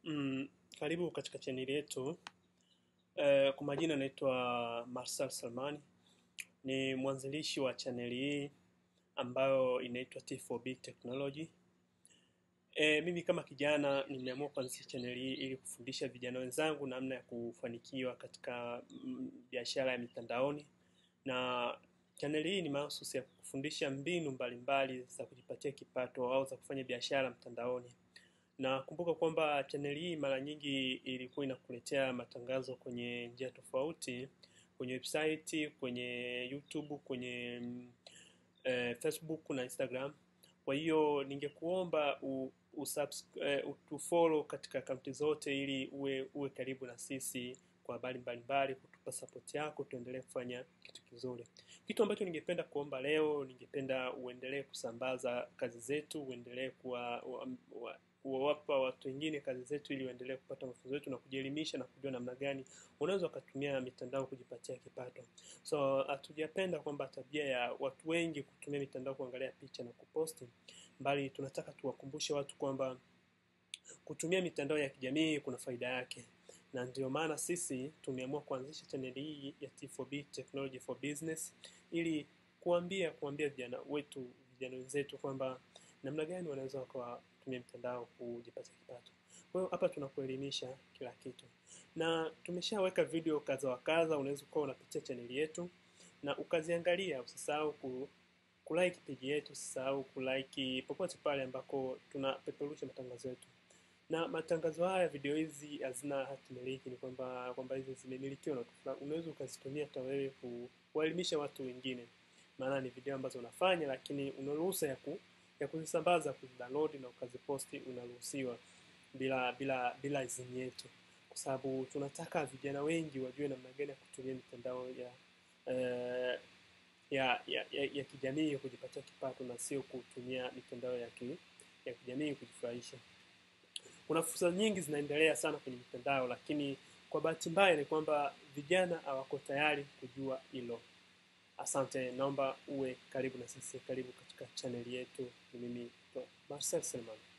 Mm, karibu katika chaneli yetu. Eh, kwa majina naitwa Marsal Salmani, ni mwanzilishi wa chaneli hii ambayo inaitwa T4B Technology. Eh, mimi kama kijana nimeamua kuanzisha chaneli hii ili kufundisha vijana wenzangu namna ya kufanikiwa katika mm, biashara ya mitandaoni, na chaneli hii ni mahususi ya kufundisha mbinu mbalimbali za kujipatia kipato au za kufanya biashara mtandaoni na kumbuka kwamba chaneli hii mara nyingi ilikuwa inakuletea matangazo kwenye njia tofauti, kwenye website, kwenye YouTube, kwenye mm, eh, Facebook na Instagram. Kwa hiyo ningekuomba u, usubs, eh, utufollow katika akaunti zote ili uwe uwe karibu na sisi kwa habari mbalimbali, kutupa support yako, tuendelee kufanya kitu kizuri. Kitu ambacho ningependa kuomba leo, ningependa uendelee kusambaza kazi zetu, uendelee kuwa wa, wa, kuwapa watu wengine kazi zetu ili waendelee kupata mafunzo yetu na kujielimisha na kujua namna gani unaweza ukatumia mitandao kujipatia kipato. So hatujapenda kwamba tabia ya watu wengi kutumia mitandao kuangalia picha na kuposti, bali tunataka tuwakumbushe watu kwamba kutumia mitandao ya kijamii kuna faida yake, na ndio maana sisi tumeamua kuanzisha chaneli hii ya T4B Technology for Business ili kuambia kuambia vijana wetu vijana wenzetu kwamba namna gani wanaweza wakatumia mitandao kujipatia kipato. Kwa hiyo hapa tunakuelimisha kila kitu, na tumeshaweka video kadha wa kadha, unaweza ukawa unapitia chaneli yetu na ukaziangalia. Usisahau ku kulike page yetu, usisahau kulike popote pale ambako tunapeperusha matangazo yetu na matangazo haya, video hizi hazina hati miliki, ni kwamba kwamba hizi zimemilikiwa na watu fulani. Unaweza ukazitumia hata wewe ku- kuwaelimisha watu wengine, maana ni video ambazo unafanya, lakini una ruhusa ya ku, ya kuzisambaza, kuzidownload na ukaziposti, unaruhusiwa bila bila bila idhini yetu, kwa sababu tunataka vijana wengi wajue namna gani ya kutumia mitandao ya eh, ya, ya, ya, ya kijamii kujipatia kipato na sio kutumia mitandao ya, ki, ya kijamii kujifurahisha. Kuna fursa nyingi zinaendelea sana kwenye mitandao, lakini kwa bahati mbaya ni kwamba vijana hawako tayari kujua hilo. Asante, naomba uwe karibu na sisi, karibu katika chaneli yetu. Ni mimi Marcel Selman.